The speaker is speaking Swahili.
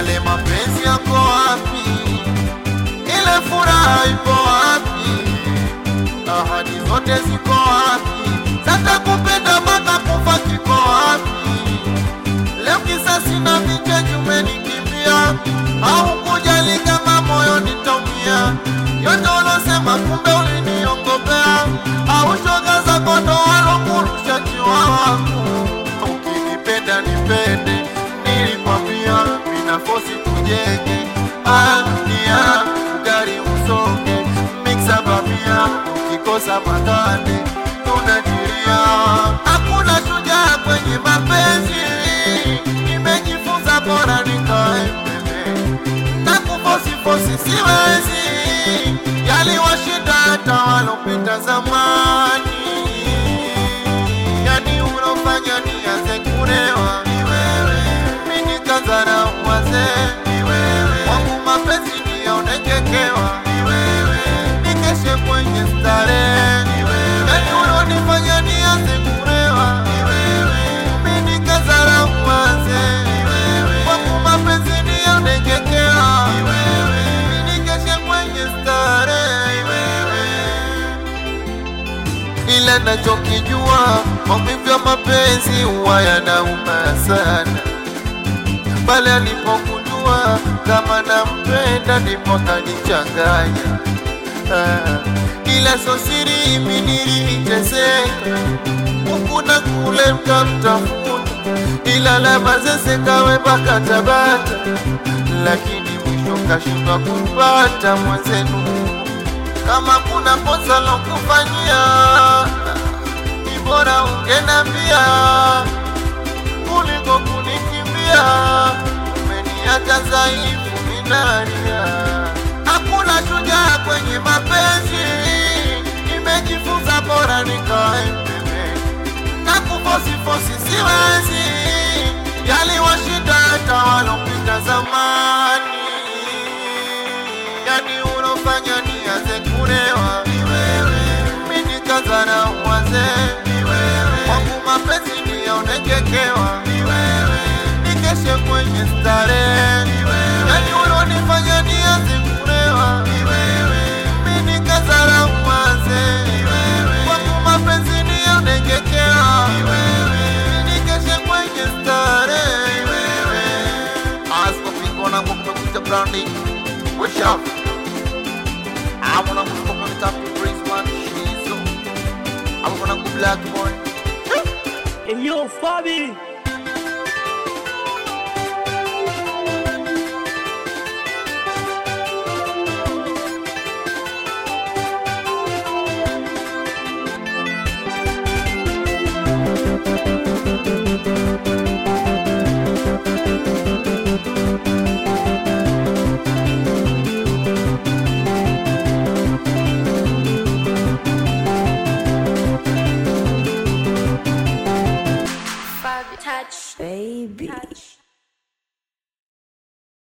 yale mapenzi yako wapi? Ile furaha ipo wapi? Ahadi zote ziko wapi? Sasa kupenda mpaka kufa kiko wapi? Leo kisasi na vinjeji umenikimbia, au kujali kama moyo nitaumia? Yote ulosema kumbe uliniongopea, au shoga zako ndo walokurusha chiwawa? Ukinipenda nipende, nilikwambia mina fosi tujenge ania gari usonge miksa bamia, ukikosa makande tunajiria. Hakuna shujaa kwenye mapenzi, nimejifunza bora nikae pembeni na kufosifosi siwezi, yaliwashinda hata walopita zamani. Yani unofanya nianze kulewa ni wewe, mimi nikazara wazee ni wewe, wangu mapenzi nionengekewa ni wewe, nikeshe kwenye starehe ni wewe, yani unonifanya nianze kulewa ni wewe, mimi nikazara wazee ni wewe, wangu mapenzi nionengekewa ni wewe, nikeshe kwenye starehe ni wewe ila nachokijua maumivu ya mapenzi huwa yanauma sana. Pale alipokujua kama nampenda, ndipo kanichanganya. Ah, ila so siri, mimi niliteseka huku na kule, mkamtafuta ila la mazese kawe mpaka Tabata, lakini mwisho kashindwa kupata mwenzenu kama kuna kosa lokufanyia, ni bora ungenambia kuliko kunikimbia. Umeniacha dhaifu, minalia. Hakuna shujaa kwenye mapenzi, nimejifunza bora nikae pembeni na kufosifosi siwezi, yaliwashinda hata walopita zamani yani unofanya nianze kulewa ni wewe, mimi nikazana wazee ni wewe, wangu mapenzi nionengekewa ni wewe, nikeshe kwenye starehe ni wewe, yani unonifanya nianze kulewa ni wewe, mimi nikazana wazee ni wewe, wangu mapenzi nionengekewa ni wewe, nikeshe kwenye starehe ni wewe. Asko na kumekucha brandi Wish out. I wanna go from the top to praise one shizo. I wanna go black boy. Hey, yo, Fabi.